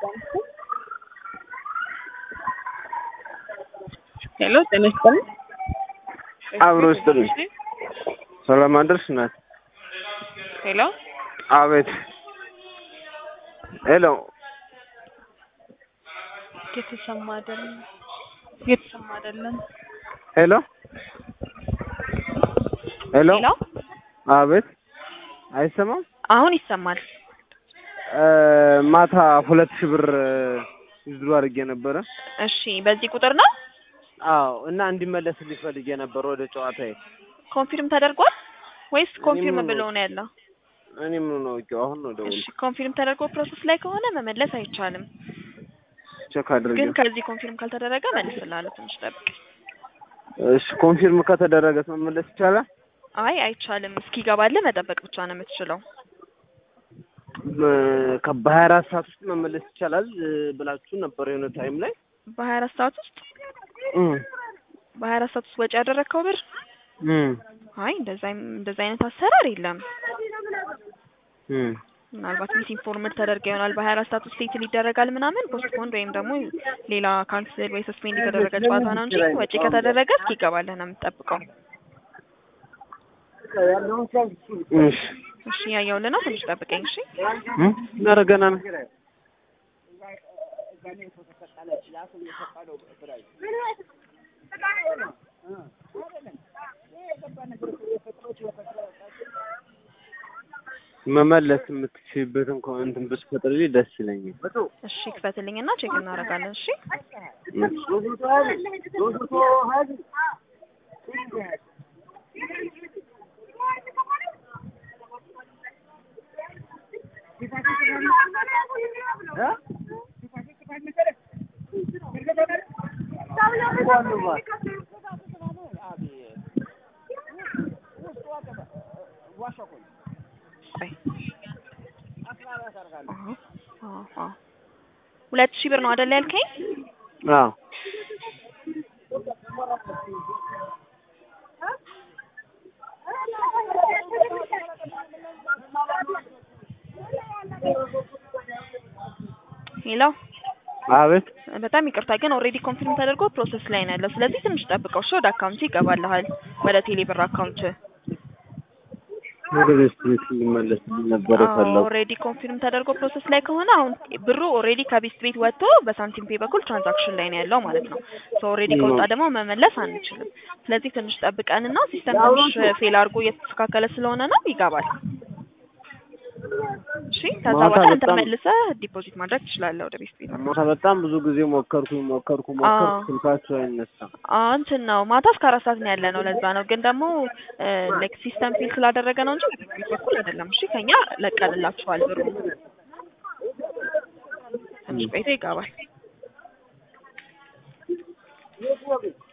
ሄሎ ጤና ይስጥልኝ። አብሮ ይስጥልኝ። ሰላም አደርሽ እናት? ሄሎ አቤት። ሄሎ የተሰማ አይደለም፣ የተሰማ አይደለም። ሄሎ ሄሎ ሄሎ አቤት። አይሰማም? አሁን ይሰማል። እ ማታ ሁለት ሺህ ብር ዝሩ አድርጌ ነበረ። እሺ በዚህ ቁጥር ነው አዎ እና እንዲመለስልኝ ፈልጌ ነበር ወደ ጨዋታዬ። ኮንፊርም ተደርጓል ወይስ እኔ ኮንፊርም ምን ብሎ ነው ያለው? እኔ ምን ነው አውቄው አሁን ነው ደውል እሺ ኮንፊርም ተደርጎ ፕሮሰስ ላይ ከሆነ መመለስ አይቻልም። ቼክ አድርጌ። ግን ከዚህ ኮንፊርም ካልተደረገ መልስልሃለሁ። ትንሽ ጠብቅ። እሺ ኮንፊርም ከተደረገ መመለስ ይቻላል? አይ አይቻልም። እስኪገባልህ መጠበቅ ብቻ ነው የምትችለው። በሀያ አራት ሰዓት ውስጥ መመለስ ይቻላል እ ብላችሁ ነበር የሆነ ታይም ላይ በሀያ አራት ሰዓት ውስጥ እም በሀያ አራት ሰዓት ውስጥ ወጪ ያደረግከው ብር እም አይ እንደዛ እንደዛ አይነት አሰራር የለም። እም ምናልባት ሚስ ኢንፎርምድ ተደርገ ይሆናል። በሀያ አራት ሰዓት ውስጥ ሴትል ይደረጋል ምናምን ፖስትፖንድ ወይም ደግሞ ሌላ ካንስል ወይ ሰስፔንድ የተደረገ ጨዋታ ነው እንጂ ወጪ ከተደረገ እስኪገባልህ ነው የምትጠብቀው። እሺ እሺ ያየውልህ ነው። ትንሽ ጠብቀኝ እሺ። እም ኧረ ገና ነው። መመለስ የምትችይበትን እኮ እንትን ብትፈጥርልኝ ደስ ይለኛል። እሺ ክፈትልኝና ቼክ እናደርጋለን። እሺ ቆይ አዎ፣ አዎ፣ አዎ። ሁለት ሺህ ብር ነው አይደል ያልከኝ? አዎ ሄሎ አቤት በጣም ይቅርታ ግን ኦልሬዲ ኮንፊርም ተደርጎ ፕሮሰስ ላይ ነው ያለው። ስለዚህ ትንሽ ጠብቀው እሺ። ወደ አካውንት ይገባልሃል፣ ወደ ቴሌ ብር አካውንት። ወደ ቤት ቤት እንዲመለስልኝ ነበር የፈለጉ ኦልሬዲ ኮንፊርም ተደርጎ ፕሮሰስ ላይ ከሆነ አሁን ብሩ ኦልሬዲ ከቤስት ቤት ወጥቶ በሳንቲም ፔ በኩል ትራንዛክሽን ላይ ነው ያለው ማለት ነው። ሶ ኦልሬዲ ከወጣ ደግሞ መመለስ አንችልም። ስለዚህ ትንሽ ጠብቀንና ሲስተም ትንሽ ፌል አድርጎ እየተስተካከለ ስለሆነ ነው ይገባል። እሺ ከዛ ማታ በኋላ አንተ በጣም- መልሰህ ዲፖዚት ማድረግ ትችላለህ ወደ ቤስት ቤት። ማታ በጣም ብዙ ጊዜ ሞከርኩኝ ሞከርኩ ሞከርኩ አዎ። ስልካቸው አይነሳም። አዎ እንትን ነው ማታ እስከ አራት ሰዓት ነው ያለ ነው። ለዛ ነው ግን ደግሞ ላይክ ሲስተም ፊል ስላደረገ ነው እንጂ በቤት በኩል አይደለም። እሺ ከኛ ለቀንላችኋል ብሩ ትንሽ ቆይቶ ይገባል።